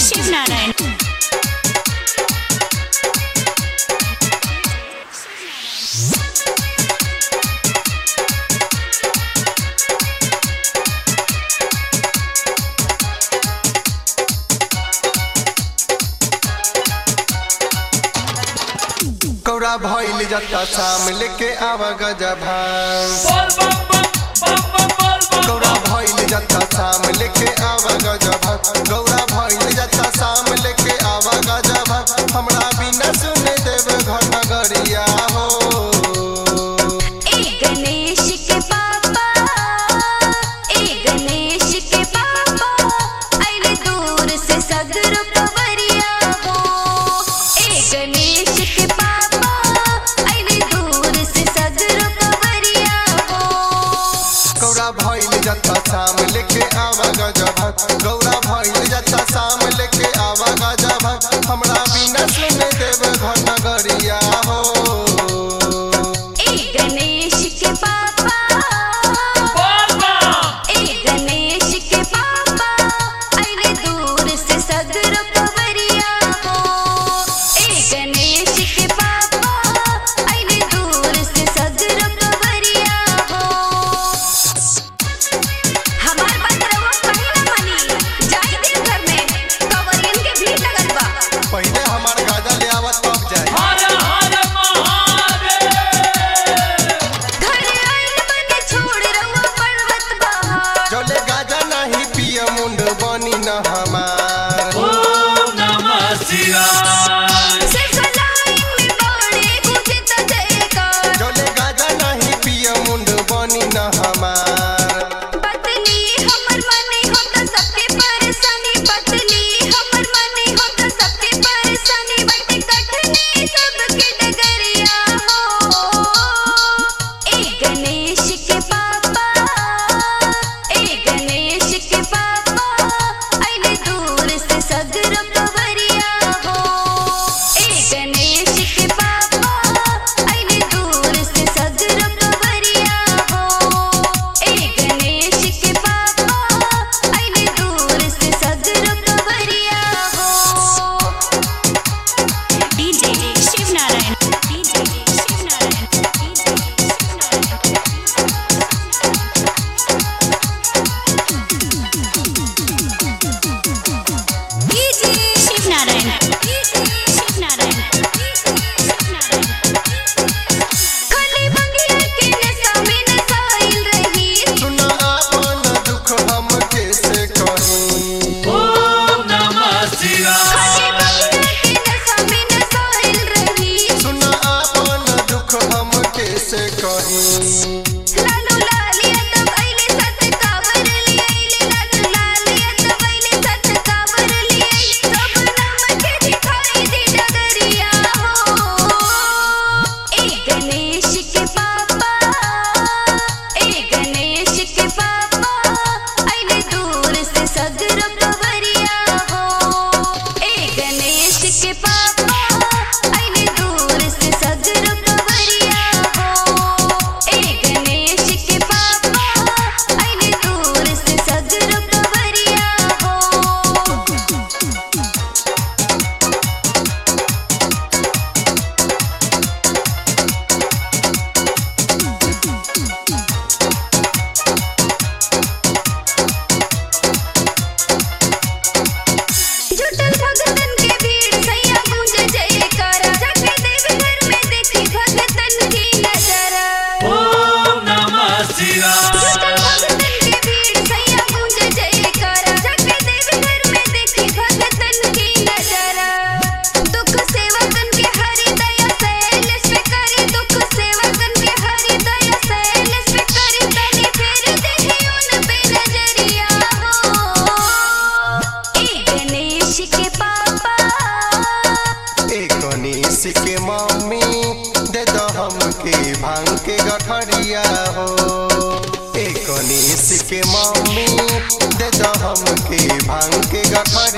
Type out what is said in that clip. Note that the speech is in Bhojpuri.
शिव नारायण कौड़ा भइल जता शाम लेके आवा गजा भांग कौड़ा भइल जता शाम लेके आवा गजा भांग गौड़ा भइल जता शाम लेके आवा गजा भांग हमरा बिना सुने देव घर नगरिया हो ए गणेश के पापा ए गणेश के पापा आइले दूर से सगरो कवरिया हो ए गणेश के पापा आइले दूर से सगरो कवरिया हो कौड़ा भइल जता शाम लेके आवा गजा भांग गौड़ा भइल जता शाम लेके आवा गजा भांग हमरा बिना सुने देव घर नगरिया हो ए गणेश के पापा ए गणेश के पापा आइले दूर से सगरो कवरिया हो ए गणेश के पापा आइले दूर से सगरो कवरिया हो हमार बात रवा कहीं ना मानी जाई देव घर में कवरियन के भीड़ लगल बा पहिले हमार गाजा ले आवत तब जाए घर आइल बने छोड़ रवा पर्वत बहार जोले गाजा नहीं पिय मुंड बनी न हमार सिर्फ लाइन में बड़े गुजे त जयकार जोले गाजा नहीं पिय मुंड बनी न हमार पत्नी हमर मने हो त सबके परेशानी पत्नी हमर मने हो त सबके परेशानी बटे कठनी सबके डगरिया हो ए गणेश के पापा ए गणेश के पापा आइले दूर से सगरो कवरिया हो ए गणेश के पापा आइले दूर से सगरो कवरिया हो ए गणेश के पापा आइले दूर से सगरो कवरिया हो DJ Shiv Narayan DJ Shiv Narayan DJ DJ Shiv Narayan DJ Shiv Narayan Shiv Narayan खाली मंगिया के नशा में नसाइल रही सुन आपन दुख हम कैसे कहीं खाली मंगिया के नशा में नसाइल रही सुन आपन दुख हम कैसे कहीं लालू लालिया तब आइले सत कावर लिए आइले लालू लालिया तब आइले सत कावर लिए आइले सब नाम के दिखाई दे डगरिया हो ए गणेश के पापा ए गणेश के पापा आइले दूर से सगरो कवरिया हो ए गणेश के पापा आइले दूर से सगरो कवरिया हो ए गणेश के पापा आइले दूर से सगरो कवरिया हो जुटल भगतन के भीड़ सैया गूंज जयकारा जाके देव घर में देखी भगतन की नजारा जुटल भगतन के भीड़ सैया गूंज जयकारा जाके देव घर में देखी भगतन की नजारा दुख सेवकन के हरि दया सैलेश पे करी दुख सेवकन के हरि दया सैलेश पे करी तनी फेर देही उन पे नजरिया हो ए गणेश के पापा ए गणेश के मम्मी दे दो हमके भांग के गठरिया हो ए गणेश के मम्मी दे दो हमके भांग के गठरिया